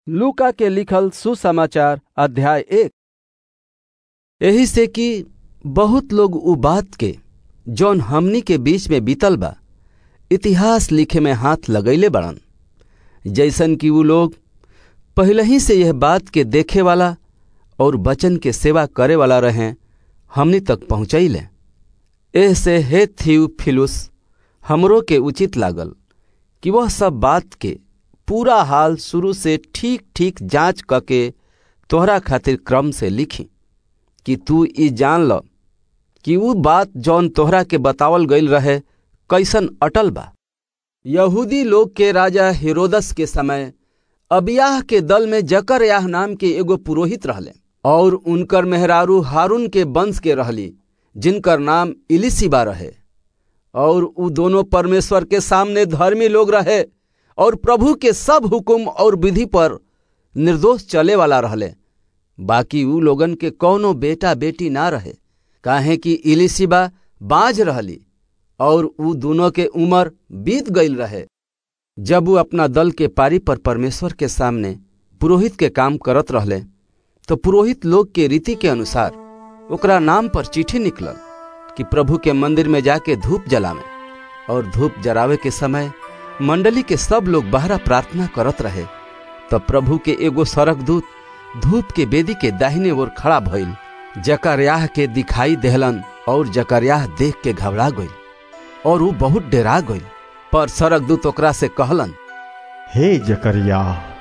लूका के लिखल सुसमाचार अध्याय एक एही से कि बहुत लोग उ बात के जौन हमनी के बीच में बीतल बा इतिहास लिखे में हाथ लगैले बड़न जैसन कि उ लोग पहले ही से यह बात के देखे वाला और वचन के सेवा करे वाला रहे हमनी तक पहुँचैले एह से हे थियुफिलुस हमरो के उचित लागल कि वह सब बात के पूरा हाल शुरू से ठीक ठीक जांच करके तोहरा खातिर क्रम से लिखी कि तू ई जान ल कि ऊ बात जौन तोहरा के बतावल गईल रहे कैसन अटल बा यहूदी लोग के राजा हेरोदस के समय अबियाह के दल में जकरयाह नाम के एगो पुरोहित रहले और उनकर मेहरारू हारून के वंश के रहली जिनकर नाम इलिसिबा रहे और उ दोनों परमेश्वर के सामने धर्मी लोग रहे और प्रभु के सब हुकुम और विधि पर निर्दोष चले वाला रहले बाकी उ लोगन के कौनो बेटा बेटी ना रहे काहे कि इलिसिबा बाज रहली और उ दोनों के उम्र बीत गईल रहे जब वो अपना दल के पारी पर परमेश्वर के सामने पुरोहित के काम करत रहले तो पुरोहित लोग के रीति के अनुसार ओकरा नाम पर चिट्ठी निकलल कि प्रभु के मंदिर में जाके धूप जलावे और धूप जरावे के समय मंडली के सब लोग बहरा प्रार्थना करत रहे तब प्रभु के एगो सरक दूत धूप के बेदी के दाहिने ओर खड़ा भइल जकरयाह के दिखाई देहलन और जकरयाह देख के घबरा गई और वो बहुत डेरा गई पर सरक दूत ओकरा से कहलन हे जकरिया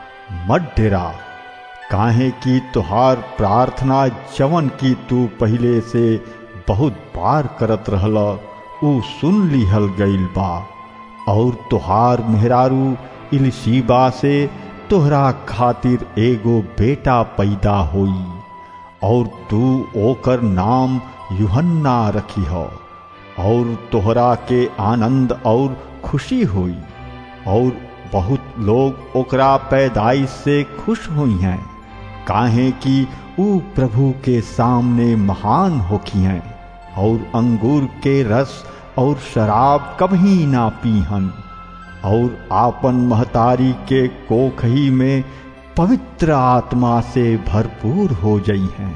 मत डेरा काहे कि तुहार प्रार्थना जवन की तू पहले से बहुत बार करत रहल ऊ सुन लिहल गईल बा और तुहार मेहरारू इलसीबा से तोहरा खातिर एगो बेटा पैदा होई और तू ओकर नाम यूहन्ना रखी हो और तोहरा के आनंद और खुशी हुई और बहुत लोग ओकरा पैदाइश से खुश हुई हैं काहे कि ऊ प्रभु के सामने महान होखी हैं और अंगूर के रस और शराब कभी ना पीहन और आपन महतारी के कोखही में पवित्र आत्मा से भरपूर हो गई हैं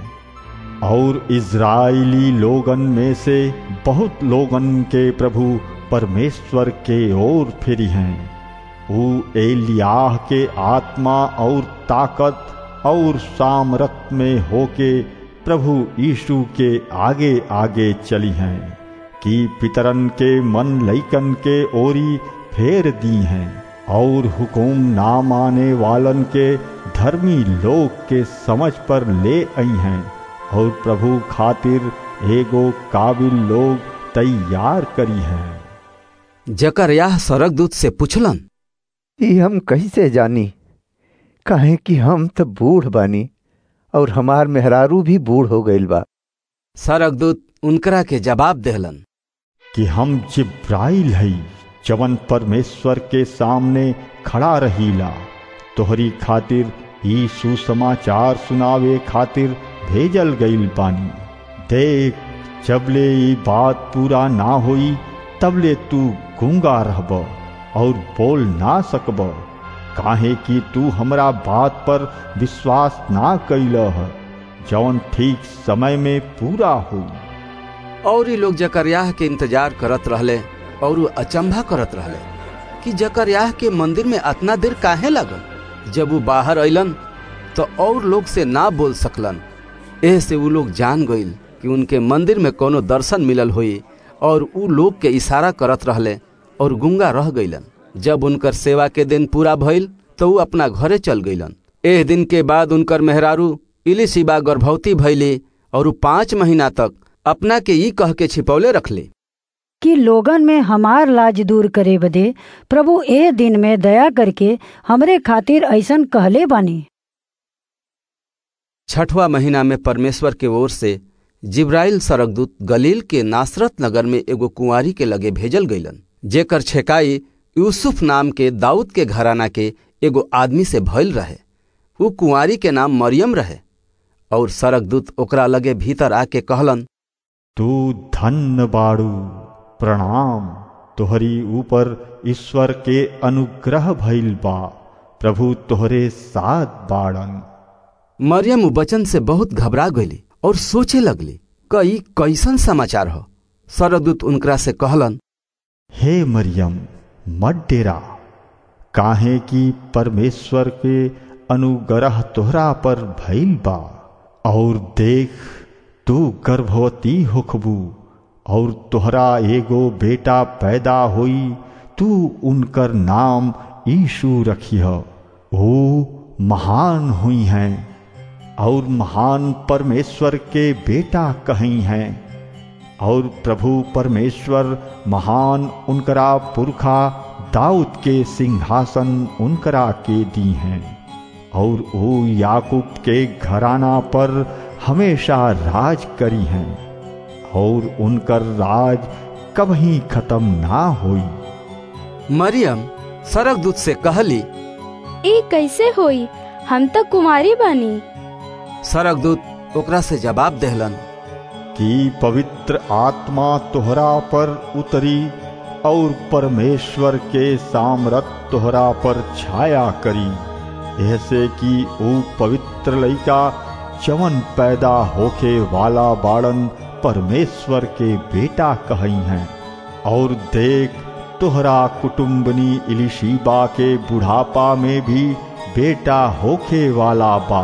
और इज़राइली लोगन में से बहुत लोगन के प्रभु परमेश्वर के ओर फिरी हैं वो एलियाह के आत्मा और ताकत और सामरत में होके प्रभु यीशु के आगे आगे चली हैं कि पितरन के मन लैकन के ओरी फेर दी हैं और हुकुम ना माने वालन के धर्मी लोग के समझ पर ले आई हैं और प्रभु खातिर एगो काबिल लोग तैयार करी हैं जकरयाह सरक दूत से पूछलन ई हम कैसे जानी काहे कि हम तो बूढ़ बानी और हमार मेहरारू भी बूढ़ हो गईल बा सरक दूत उनकरा के जवाब देहलन कि हम जिब्राइल हई जवन परमेश्वर के सामने खड़ा रहीला तोहरी खातिर ई सुसमाचार सुनावे खातिर भेजल गईल बानी देख जबले ई बात पूरा ना होई तबले तू गूंगा रहब और बोल ना सकब काहे कि तू हमरा बात पर विश्वास ना कैल है जौन ठीक समय में पूरा हुई और ये लोग जकरयाह के इंतजार करत रहले और वो अचंभा करत रहले कि जकरयाह के मंदिर में अतना देर काहे लगल जब वो बाहर अलन तो और लोग से ना बोल सकलन एह से वो लोग जान गईल कि उनके मंदिर में कोनो दर्शन मिलल हुई और उ लोग के इशारा करत रहले और गुंगा रह गईलन जब उनकर सेवा के दिन पूरा भइल तो उ अपना घरे चल गईलन एह दिन के बाद उनकर मेहरारू इलिशिबा गर्भवती भइली और उ पाँच महीना तक अपना के ई कह के छिपौले रखले कि लोगन में हमार लाज दूर करे बदे प्रभु ए दिन में दया करके हमरे खातिर ऐसन कहले बानी छठवा महीना में परमेश्वर के ओर से जिब्राइल सरकदूत गलील के नासरत नगर में एगो कुंवारी के लगे भेजल गईलन जेकर छेकाई यूसुफ नाम के दाऊद के घराना के एगो आदमी से भइल रहे उ कुंवारी के नाम मरियम रहे और सरकदूत ओकरा लगे भीतर आके कहलन तू धन्य बाड़ू प्रणाम तोहरी ऊपर ईश्वर के अनुग्रह भइल बा प्रभु तोहरे साथ बाड़न मरियम उ वचन से बहुत घबरा गईली और सोचे लगली कई कैसन समाचार हो सरदूत उनकरा से कहलन हे मरियम मत डेरा काहे कि परमेश्वर के अनुग्रह तोहरा पर भइल बा और देख तू गर्भवती होखबू और तोहरा एगो बेटा पैदा होई तू उनकर नाम यीशु रखिह वो महान हुई हैं और महान परमेश्वर के बेटा कहीं हैं और प्रभु परमेश्वर महान उनकरा पुरखा दाऊद के सिंहासन उनकरा के दी हैं और वो याकूब के घराना पर हमेशा राज करी हैं और उनकर राज कभी खत्म ना होई मरियम सरकदूत से कहली ई कैसे होई हम तो कुमारी बानी सरकदूत ओकरा से जवाब देहलन कि पवित्र आत्मा तोहरा पर उतरी और परमेश्वर के सामरत तोहरा पर छाया करी ऐसे कि वो पवित्र लइका जवन पैदा होके वाला बाड़न परमेश्वर के बेटा कही हैं और देख तोहरा कुटुम्बनी इलिशीबा के बुढ़ापा में भी बेटा होके वाला बा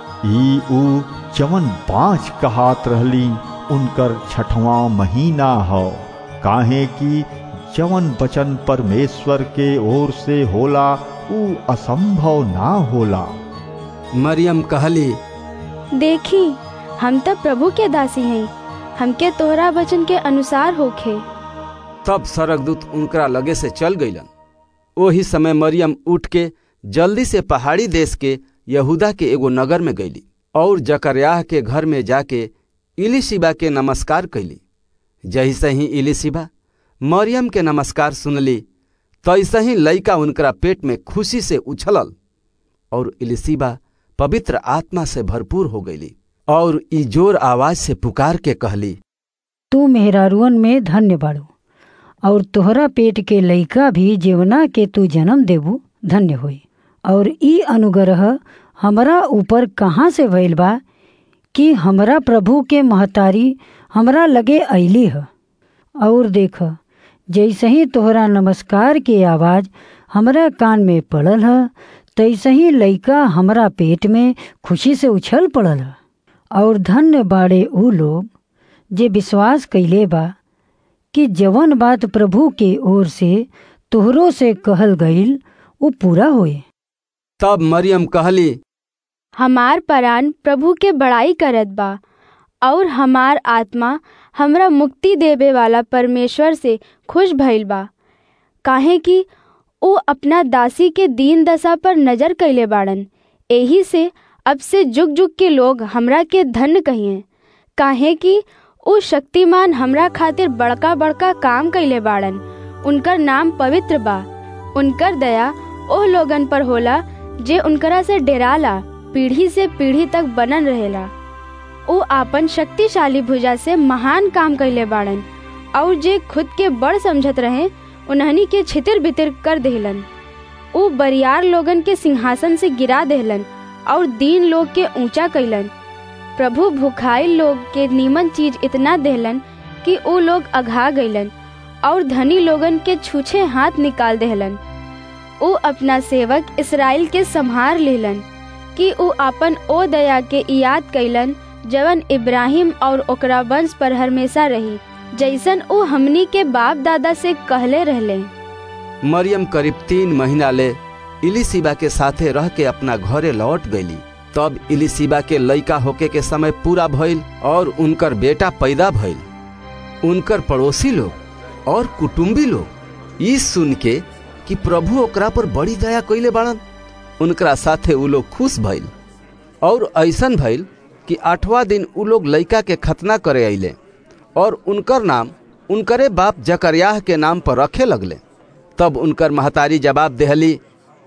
ई ऊ जवन पांच कहात रहली उनकर छठवां महीना हो काहे कि जवन बचन परमेश्वर के ओर से होला ऊ असंभव ना होला मरियम कहली देखी हम तो प्रभु के दासी हैं हमके तोहरा वचन के अनुसार होखे तब सरकदूत उनकरा लगे से चल गईलन ओही समय मरियम उठ के जल्दी से पहाड़ी देश के यहूदा के एगो नगर में गईली और जकरयाह के घर में जाके इलिशिबा के नमस्कार कैली जैसे ही इलिशिबा मरियम के नमस्कार सुनली तैसे ही लइका उनकरा पेट में खुशी से उछलल और इलिशिबा पवित्र आत्मा से भरपूर हो गईली और ई जोर आवाज से पुकार के कहली तू मेहरारुअन में धन्य बाड़ू और तोहरा पेट के लइका भी जेवना के तू जन्म देबू धन्य होई और ई अनुग्रह हमरा ऊपर कहाँ से भइल बा कि हमरा प्रभु के महतारी हमरा लगे अली ह और देख जैसे ही तोहरा नमस्कार के आवाज हमरा कान में पड़ल ह तैसे ही लइका हमरा पेट में खुशी से उछल पड़ल ह और धन्य बाड़े ऊ लोग जे विश्वास कैले बा कि जवन बात प्रभु के ओर से तोहरो से कहल गईल वो पूरा होए तब मरियम कहली हमार परान प्रभु के बड़ाई करत बा और हमार आत्मा हमरा मुक्ति देवे वाला परमेश्वर से खुश भइल बा काहे कि वो अपना दासी के दीन दशा पर नजर कैले बाड़न एही से अब से जुग जुग के लोग हमरा के धन्य कहिए काहे कि उ शक्तिमान हमरा खातिर बड़का बड़का काम कैले बाड़न उनकर नाम पवित्र बा उनकर दया ओह लोगन पर होला जे उनकरा से डेराला पीढ़ी से पीढ़ी तक बनन रहेला उ आपन शक्तिशाली भुजा से महान काम कैले बाड़न और जे खुद के बड़ समझत रहे उन्हनी के छितिर बितिर कर देहलन उ बरियार लोगन के सिंहासन से गिरा देहलन और दीन लोग के ऊंचा कैलन प्रभु भुखाई लोग के नीमन चीज इतना देहलन कि उ लोग अघा गईलन और धनी लोगन के छूछे हाथ निकाल देहलन उ अपना सेवक इसराइल के संहार लेलन कि उ अपन ओ दया के याद कैलन जवन इब्राहिम और ओकरा वंश पर हमेशा रही जैसन उ हमनी के बाप दादा से कहले रहले मरियम करीब तीन महीना ले इलिशिबा के साथे रह के अपना घरे लौट गईली तब इलिशिबा के लइका होके के समय पूरा भइल और उनकर बेटा पैदा भइल उनकर पड़ोसी लोग और कुटुम्बी लोग ई सुन के कि प्रभु ओकरा पर बड़ी दया कैले बाड़न उनकरा साथे उ लोग खुश भइल और ऐसन भइल कि आठवां दिन उ लोग लइका के खतना करे अइले और उनकर नाम उनकरे बाप जकरयाह के नाम पर रखे लगले तब उनकर महतारी जवाब देहली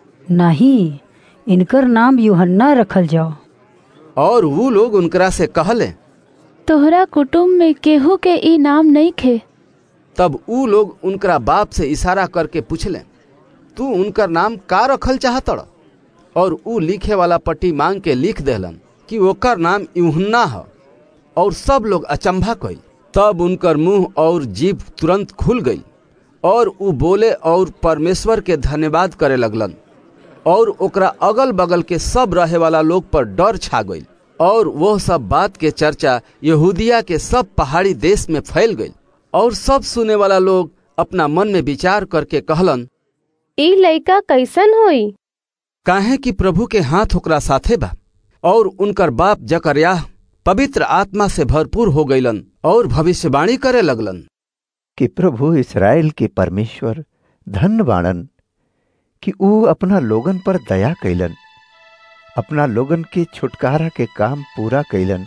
नहीं इनकर नाम यूहन्ना रखल जाओ और वो लोग उनकरा से कहले तोहरा कुटुम्ब में केहू के ई नाम नहीं खे तब ऊ लोग उनकरा बाप से इशारा करके पूछले तू उनकर नाम का रखल चाहतड़ और ऊ लिखे वाला पट्टी मांग के लिख देलन कि ओकर नाम यूहन्ना ह और सब लोग अचंभा कइल तब उनकर मुंह और जीभ तुरंत खुल गई और ऊ बोले और परमेश्वर के धन्यवाद करे लगलन और ओकरा अगल बगल के सब रहे वाला लोग पर डर छा गई और वह सब बात के चर्चा यहूदिया के सब पहाड़ी देश में फैल गई और सब सुने वाला लोग अपना मन में विचार करके कहलन ई लइका कैसन होई काहे कि प्रभु के हाथ ओकरा साथे बा और उनकर बाप जकरयाह पवित्र आत्मा से भरपूर हो गईलन और भविष्यवाणी करे लगलन कि प्रभु इसराइल के परमेश्वर धन बाणन कि ऊ अपना लोगन पर दया कैलन अपना लोगन के छुटकारा के काम पूरा कैलन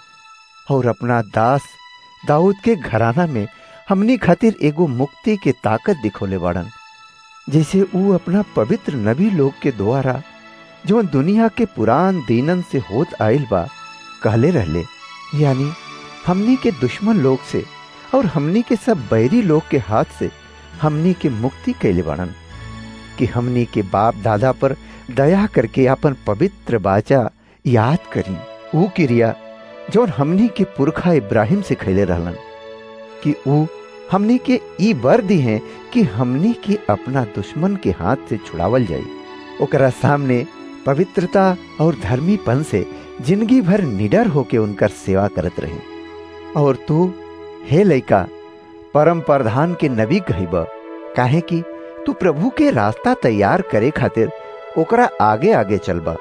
और अपना दास दाऊद के घराना में हमनी खातिर एगो मुक्ति के ताकत दिखोले बाड़न जैसे ऊ अपना पवित्र नबी लोग के द्वारा जो दुनिया के पुरान दीनन से होत आइल बा कहले रहले यानी हमनी के दुश्मन लोग से और हमनी के सब बैरी लोग के हाथ से हमनी के मुक्ति कैले बाड़न कि हमनी के बाप दादा पर दया करके अपन पवित्र बाचा याद करी ऊ क्रिया जौन हमनी के पुरखा इब्राहिम से खैले रहलन कि ऊ हमनी के ई बर दी हैं कि हमनी के अपना दुश्मन के हाथ से छुड़ावल जाई ओकरा सामने पवित्रता और धर्मीपन से जिंदगी भर निडर होके उनकर सेवा करत रहे और तू हे लइका परम प्रधान के नबी कहिब काहे कि तू प्रभु के रास्ता तैयार करे खातिर ओकरा आगे आगे चलबा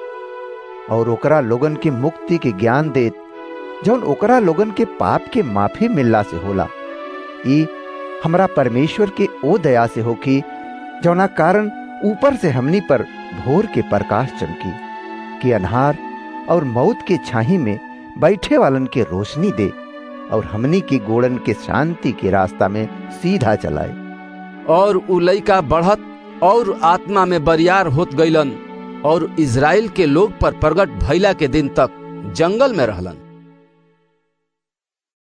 और ओकरा लोगन के मुक्ति के ज्ञान देत जौन ओकरा लोगन के पाप के माफी मिलला से होला ई हमरा परमेश्वर के ओ दया से होकी जौना कारण ऊपर से हमनी पर भोर के प्रकाश चमकी कि अन्हार और मौत के छाही में बैठे वालन के रोशनी दे और हमनी की गोड़न के शांति के रास्ता में सीधा चलाए और उ लइका बढ़त और आत्मा में बरियार होत गईलन और इज़राइल के लोग पर प्रगट भइला के दिन तक जंगल में रहलन